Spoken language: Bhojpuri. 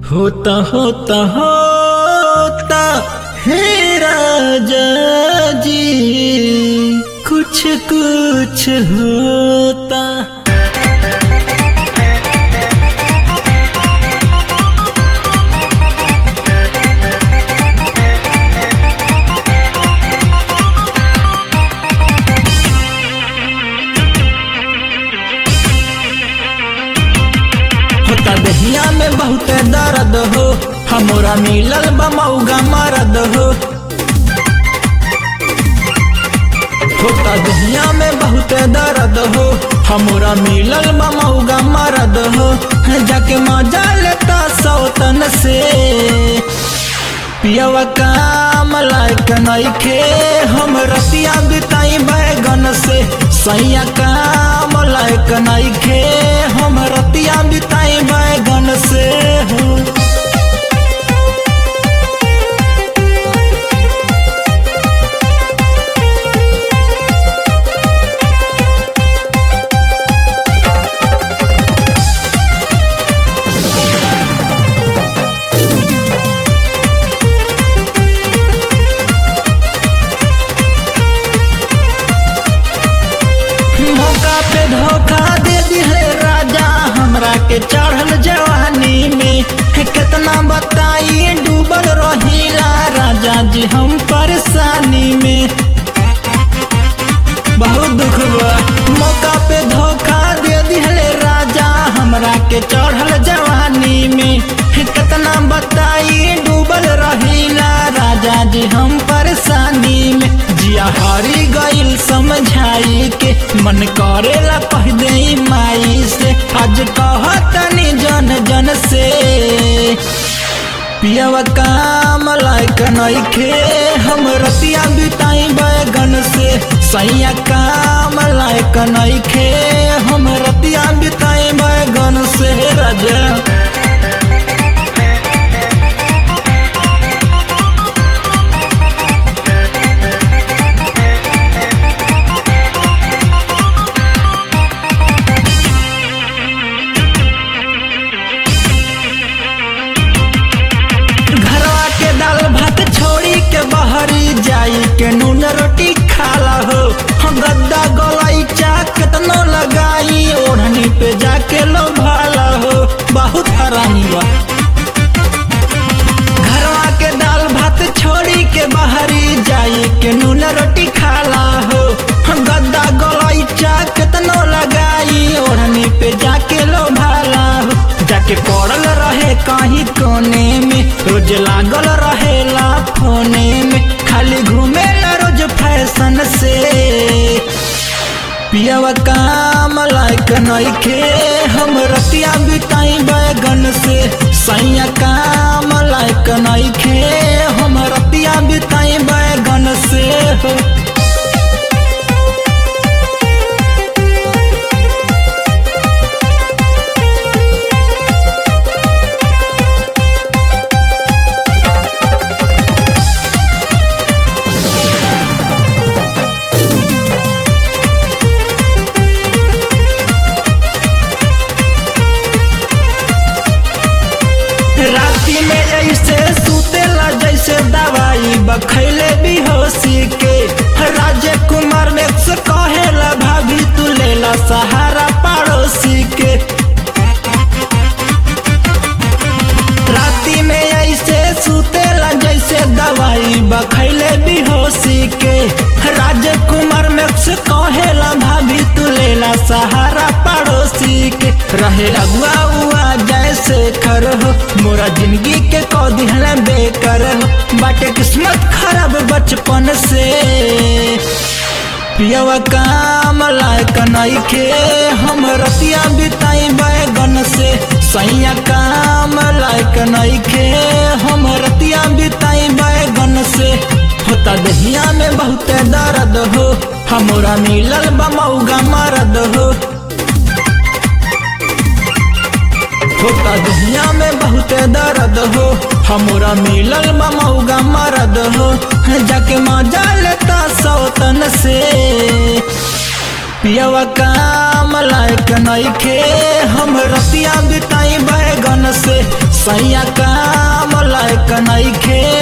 होता होता होता हे राजा जी कुछ कुछ होता होता दहिया में बहुत दर्द हो हमरा मिलल बमौगा मरद हो होता दहिया में बहुत दर्द हो हमरा मिलल बमौगा मरद हो जाके मजा लेता सौतन से पियवा काम लायक नइखे हम रतिया बिताई बैगन से सैया काम लायक नइखे हम रतिया बिताई बैगन से हो मौका पे धोखा दे दिले राजा हमरा के चढ़ल जवानी में हे कितना बताई डूबल रहीला राजा जी हम परेशानी में बहुत दुख बा मौका पे धोखा दे दिले राजा हमरा के चढ़ल जवानी में हे कितना बताई डूबल रहीला राजा जी हम परेशानी में जिया हारी गइल समझाई के मन करेला कह दे माई से आज कहतनी जन जन से पियवा काम लायक नइखे हम रतिया बिताई बैगन से सैया काम लायक नइखे हम रतिया बिताई बैगन से राजा घरवा के दाल भात छोड़ी के बहरी जाई के नून रोटी खाला हो हम गद्दा गोलाई चा केतनो लगाई ओढ़नी पे जाके लो भाला हो बहुत हरानी बा घरवा के दाल भात छोड़ी के बहरी जाई के नून रोटी खाला हो हम गद्दा गोलाई चा केतनो लगाई ओढ़नी पे जाके लो भाला हो जाके पड़ल रहे कहीं कोने में रोज लागल रहेला फोने में खाली घूमेला रोज फैशन से पियवा काम लायक नइखे हम रतिया बिताई बैगन से सैया काम लायक नइखे हम रतिया बिताई बैगन से हो राती में ऐसे सुतेला जैसे दवाई बखैले बेहोशी के राजे कुमार में से कहेला भाभी तू लेला सहारा पड़ोसी के राती में ऐसे सुतेला जैसे दवाई बखैले बेहोशी के राजे कुमार में से कहेला भाभी तू लेला सहारा पड़ोसी के रहे अगुआ हुआ जैसे कर हो मोरा जिंदगी के कौ दिहला बेकर हो बाटे किस्मत खराब बचपन से पियवा काम लायक नइखे हम रतिया बिताई बैगन से सैया काम लायक नइखे हम रतिया बिताई बैगन से होता दहिया में बहुत दर्द हो हमरा मिलल बमौगा मरद हो होता दुनिया में बहुत दर्द हो हमरा मिलल ममौगा मरद हो जाके मजा लेता सौतन से पियवा काम लायक नइखे हम रतिया बिताई बैगन से सैया काम लायक नइखे